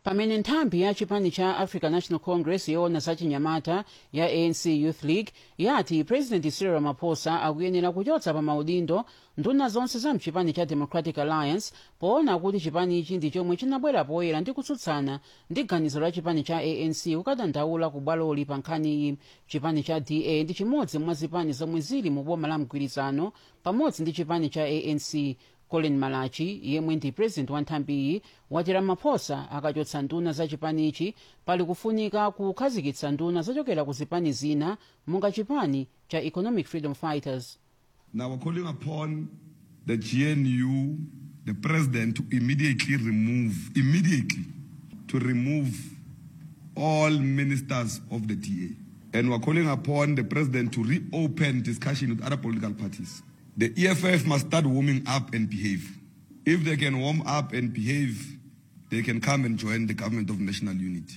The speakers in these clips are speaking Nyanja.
pamene nthambi ya chipani cha african national congress yoona zachinyamata ya anc youth league yati president cyril ramaphosa akuyenera kuchotsa pa maudindo nduna zonse za mchipani cha democratic alliance poona kuti chipanichi ndi chomwe chinabwera poyera ndi kutsutsana ndi ganizo la chipani cha anc kukadandaula ku bwaloli pa nkhaniyi chipani cha da ndi chimodzi mwa zipani zomwe zili mu boma la mgwirizano pamodzi ndi chipani cha anc colin malachi yemwe ndi president wa nthambiyi wati ramaphosa akachotsa nduna za chipanichi pali kufunika kukhazikitsa nduna zochokera ku zipani zina monga chipani cha economic freedom fighters Now we're calling upon the GNU, the president, to immediately remove, immediately to remove all ministers of the TA. And we're calling upon the president to reopen discussion with other political parties. The EFF must start warming up and behave. If they can warm up and behave, they can come and join the government of national unity.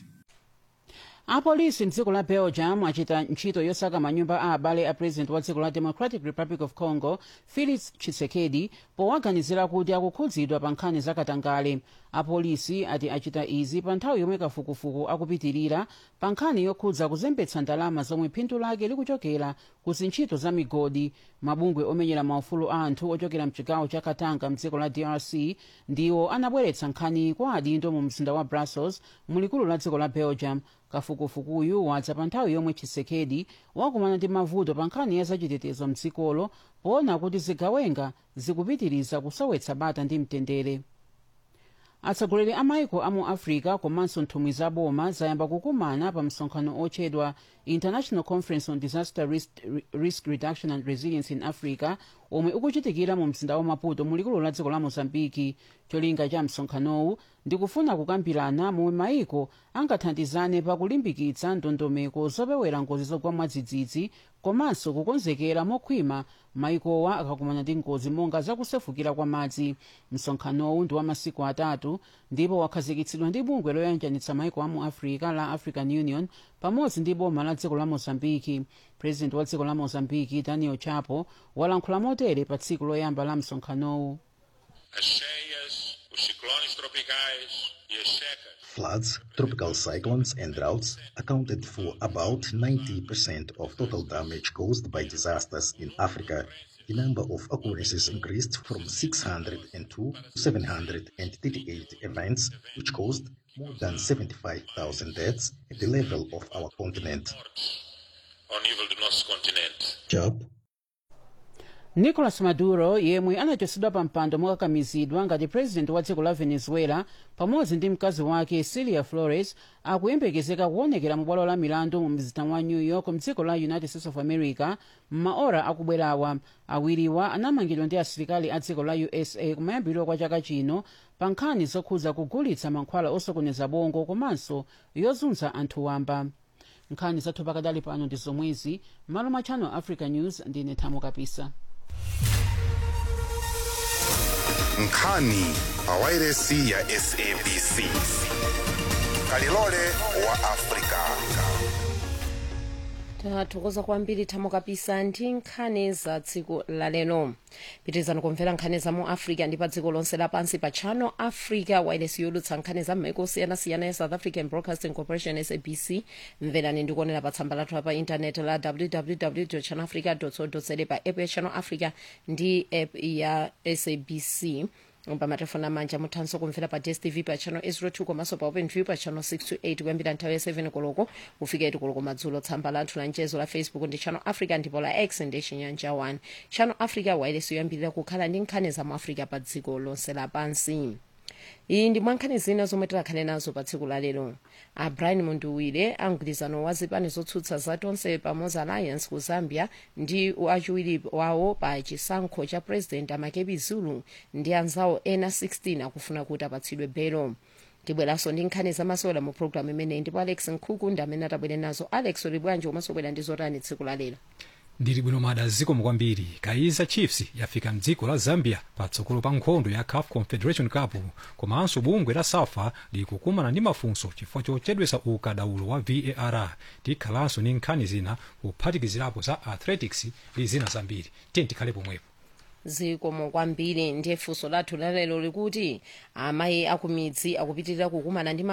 apolisi mdziko la belgium achita ntchito yosaka manyumba a abale a president wa dziko la democratic republic of congo felix tshisekedi powaganizira kuti akukhudzidwa pa nkhani zakatangale apolisi ati achita izi pa nthawi yomwe kafukufuku akupitirira pa nkhani yokhudza kuzembetsa ndalama zomwe phindu lake likuchokera ku zintchito za migodi mabungwe omenyera maufulu a anthu ochokera mchigawo cha katanga mdziko la drc ndiwo anabweretsa nkhani kwa adindo mu mzinda wa brussels mulikulu la dziko la belgium kafukufukuyu wadza pa nthawi yomwe tshisekedi wakumana ndi mavuto pa nkhani ya zachitetezo mdzikolo poona kuti zigawenga zikupitiriza kusowetsa bata ndi mtendere atsogoleri a maiko a mu africa komanso nthumwi za boma zayamba kukumana pa msonkhano otchedwa international conference on disaster risk, risk reduction and resilience in africa omwe ukuchitikira mu mzinda wa maputo mulikulu la dziko la mozambiki cholinga cha msonkhanowu ndikufuna kukambirana momwe maiko angathandizane pakulimbikitsa ndondomeko zopewera ngozi zogwa mwadzidzidzi komanso kukonzekera mokhwima maikowa akakumana ndi ngozi monga zakusefukira kwa madzi msonkhanowu ndi wa masiku atatu ndipo wakhazikitsidwa ndi bungwe loyanjanitsa maiko a mu africa la african union pamodzi ndi boma la dziko la mozambiki president wa dziko la mozambiki daniel chapo walankhula motere pa tsiku loyamba la msonkhanowu as cheias, os ciclones tropicais e as secas. Floods, tropical cyclones, and droughts accounted for about 90% of total damage caused by disasters in Africa. The number of occurrences increased from 602 to 738 events, which caused more than 75,000 deaths at the level of our continent. ao nível do nosso continente. Job nicolas maduro yemwe anachotsedwa pa mpando mokakamizidwa ngati president wa dziko la venezuela pamodzi ndi mkazi wake silia flores akuyembekezeka kuonekera mu bwalo la milandu mu mzinda wa new york mdziko la united states of america m'maora akubwerawa awiriwa anamangidwa ndi asilikali a dziko la usa kumayambiriro kwa chaka chino pa nkhani zokhudza kugulitsa mankhwala osokoneza bongo komanso yozunza anthu wamba nkhani zathu pakadali pano ndi zomwezi malo mwa channel africa news ndine thamo kapisa nkhani pawairesi ya sabc kalilole wa afrika tathokoza kwambiri thamo kapisa ndi nkhani za tsiku lalero pitirizani kumvera nkhani za mu africa ndi pa dziko lonse lapansi pa channel africa wireless yolutsa nkhani za m'maiko osiyanasiyana ya south african broadcasting corporation sabc mverani ndikuonera pa tsamba lathu pa intaneti la www channelafrica co za pa app ya channel africa ndi app ya sabc pamatelefoni amanja muthanso kumvera pa dstv pa channel 02 komanso pa open view pa channel 628 kuyambira nthawi ya 7 koloko kufika 8 koloko madzulo tsamba lathu la mchezo la facebook ndi channel africa ndipo la x ndi chinyanja 1 channel africa wireless yoyambirira kukhala ndi nkhani za mu africa pa dziko lonse lapansi iyi ndi mwankhani zina zomwe tilakhale nazo pa tsiku la lero a brian munduwire amgwirizano wa zipani zotsutsa za tonse pamodzi alliance ku zambia ndi wachiwiri wawo pa chisankho cha president amakebi zulu ndi anzawo ena 16 akufuna kuti apatsidwe belo tibweranso ndi nkhani zamasewera mu programu imeneyi ndipo alex nkhuku ndi amene atabwere nazo alex uli bwanji komanso bwera ndi zotani tsiku la lero ndili bwino mada zikomo kwambiri kaizer chiefs yafika mdziko la zambia patsogolo pa nkhondo ya caf confederation cup komanso bungwe la safa likukumana ndi mafunso chifukwa chochedwesa ukadaulo wa var tikhalanso ndi nkhani zina kuphatikizirapo za athletics ndi zina zambiri tiye tikhale pomwepo zikomo kwambiri ndiye funso lathu lalero likuti amayi akumidzi akupitirira kukumana ndi